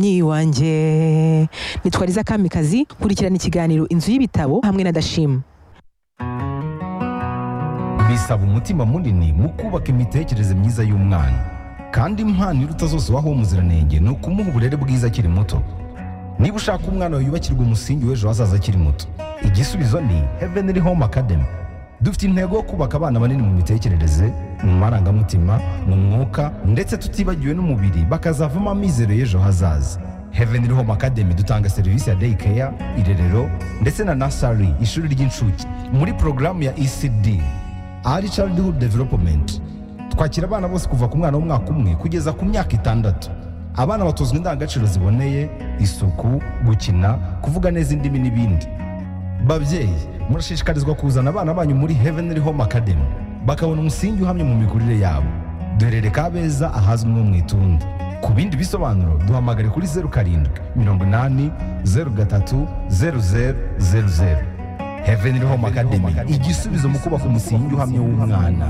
nyi wanjye nitwariza kamikazi kurikirana ikiganiro inzu y'ibitabo hamwe na dashima bisaba umutima munini mu kubaka imitekerereze myiza y'umwana kandi impano iruta zose waho umuziranenge ni ukumuha uburere bwiza akiri muto niba ushaka umwana wawe yubakirwa umusingi w'ejo hazaza akiri muto igisubizo ni heavenly home academy dufite intego yo kubaka abana banini mu mitekerereze mu marangamutima mu mwuka ndetse tutibagiwe n'umubiri bakazavamo amizero y'ejo hazaza heavenly home academy dutanga serivisi ya day care irerero ndetse na nasari ishuri ry'incuke muri porogaramu ya ecd ari childhood development twakira abana bose kuva ku mwana w'umwaka umwe kugeza ku myaka itandatu abana batozwa indangagaciro ziboneye isuku gukina kuvuga neza indimi n'ibindi babyeyi murashishikarizwa kuzana abana banyu muri heavenly home academy bakabona umusingi uhamye mu mikurire yabo duherere kabeza ahazwi nko mu itunda ku bindi bisobanuro duhamagare kuri zeru karindwi mirongo inani zeru gatatu zeru zeru zeru zeru heavenly home academy igisubizo mu kubaka umusingi uhamye w'umwana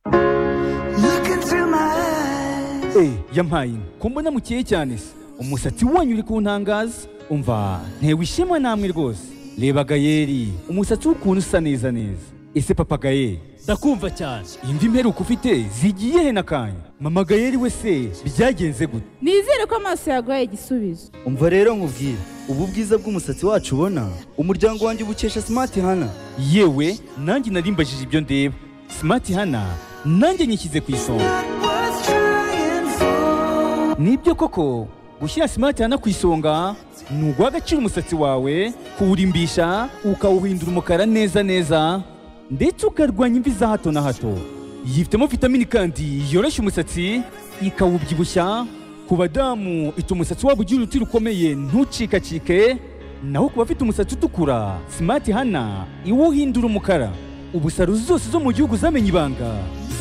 Look into my eyes. Eh, yampaye inka. ko mbona mukeye cyane se umusatsi wanyu uri kuntangaza umva ntewe ishema namwe rwose reba gayeri umusatsi w'ukuntu usa neza neza ese papa gayeri ndakumva cyane imvi mperuka ufite zigiye he nakanya mama gayeri we se byagenze gute nizere ko amaso yaguhaye igisubizo umva rero nkubwire ubu bwiza bw'umusatsi wacu ubona umuryango wanjye ubukesha smart hana yewe nanjye narimbajije ibyo ndeba simati hana nanjye nyishyize ku isonga Worth trying for. nibyo koko gushyira simati hana ku isonga ni uguha agaciro umusatsi wawe kuwurimbisha ukawuhindura umukara neza neza ndetse ukarwanya imvi za hato na hato yifitemo vitamini kandi yoroshya umusatsi ikawubyibushya ku badamu ituma umusatsi wabo ugira uruti rukomeye ntucikacike naho ku bafite umusatsi utukura simati hana iwuhindura umukara ubusaro zose zo mu gihugu zamenye ibanga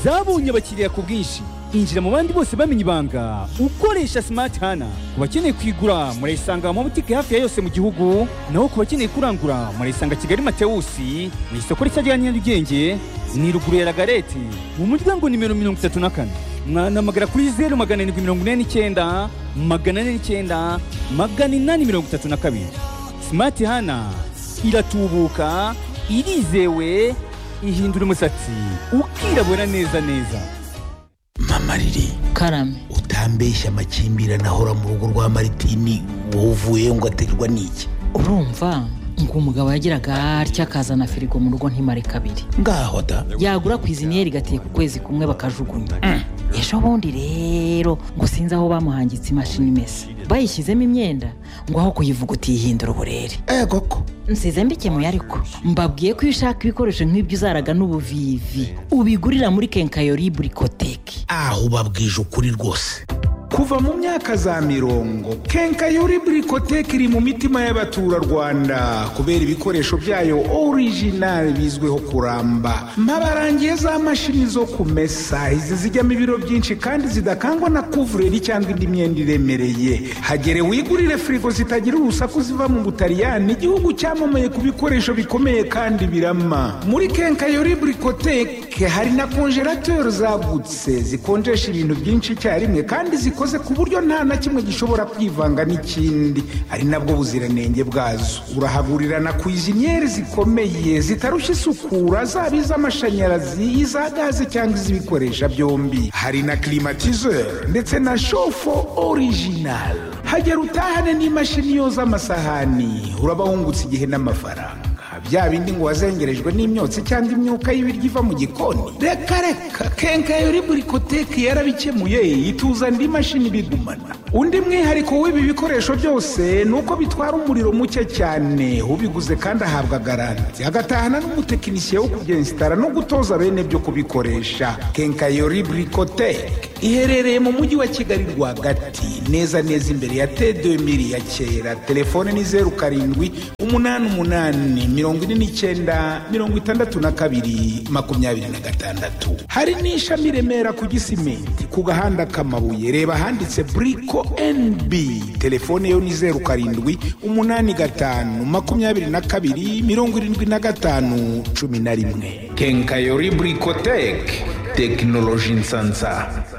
zabonye abakiriya ku bwinshi injira mu bandi bose bamenye ibanga ukoresha simati hana ku bakeneye kuyigura murayisanga mu mabutike hafi ya yose mu gihugu naho ku bakeneye kurangura murayisanga kigali matewusi mu isoko rishya rya nyarugenge ni ruguru ya ragareti mu muryango nimero mirongo itatu na kane mwanamagara kuri zeru magana arindwi mirongo ine n'icyenda magana ane n'icyenda magana inani mirongo itatu na kabiri simati hana iratubuka irizewe ihindura umusatsi ukirabura neza neza mama riri karame utambeshya amakimbirane ahora mu rugo rwa maritini wowe uvuyeyo ngo aterwa n'iki urumva ngo umugabo yagiraga atya akazana firigo mu rugo ntimare kabiri ngaho da yagura ku iziniyeri igatiye ku kwezi kumwe bakajugunya ejo bundi rero ngo sinzi aho bamuhangitse imashini imesa bayishyizemo imyenda ngo aho kuyivuga utiyihindura uburere eh koko nsize mbikemuye ariko mbabwiye ko iyo ushaka ibikoresho nk'ibyo uzaraga n'ubuvivi ubigurira muri kenkayori burikoteki aho ubabwije ukuri rwose kuva mu myaka za mirongo kenkayori burikoteke iri mu mitima y'abaturarwanda kubera ibikoresho byayo orijinali bizwiho kuramba mabarangiye za mashini zo kumesa izi zijyamo ibiro byinshi kandi zidakangwa na kuvureri cyangwa indi myenda iremereye hagere wigurire firigo zitagira urusaku ziva mu butaliyani igihugu cyamamaye ku bikoresho bikomeye kandi birama muri kenkayori burikoteke hari na konjerateri zagutse zikonjesha ibintu byinshi icyarimwe kandi zikoze zikoze ku buryo nta na kimwe gishobora kwivanga n'ikindi ari nabwo buziranenge bwazo urahaburira na kwiziniyeri zikomeye zitarushya isukura zaba iz'amashanyarazi iza gaze cyangwa iz'ibikoresha byombi hari na kirimatizeri ndetse na shofo orijinali hagera utahane n'imashini yoza amasahani uraba wungutse igihe n'amafaranga bya bindi ngo wazengerejwe n'imyotsi cyangwa imyuka y'ibiryo iva mu gikoni reka reka kenkayori burikoteki yarabikemuye ituza andi mashini bigumana undi mwihariko w'ibi bikoresho byose ni uko bitwara umuriro muke cyane ubiguze kandi ahabwa garanti agatahana n'umutekinisiye wo kubyensitara no gutoza bene byo kubikoresha kenkayori burikoteki iherereye mu mujyi wa kigali rwagati neza neza imbere ya t2000 ya kera telefone ni zeru karindwi umunani umunani mirongo ine n'icyenda mirongo itandatu na kabiri makumyabiri na gatandatu hari n'ishami i remera ku gisimenti ku gahanda k'amabuye reba ahanditse buriko nb telefone yo ni zeru karindwi umunani gatanu makumyabiri na kabiri mirongo irindwi na gatanu cumi na rimwe kenkayori burikoteke tekinoloji nsansa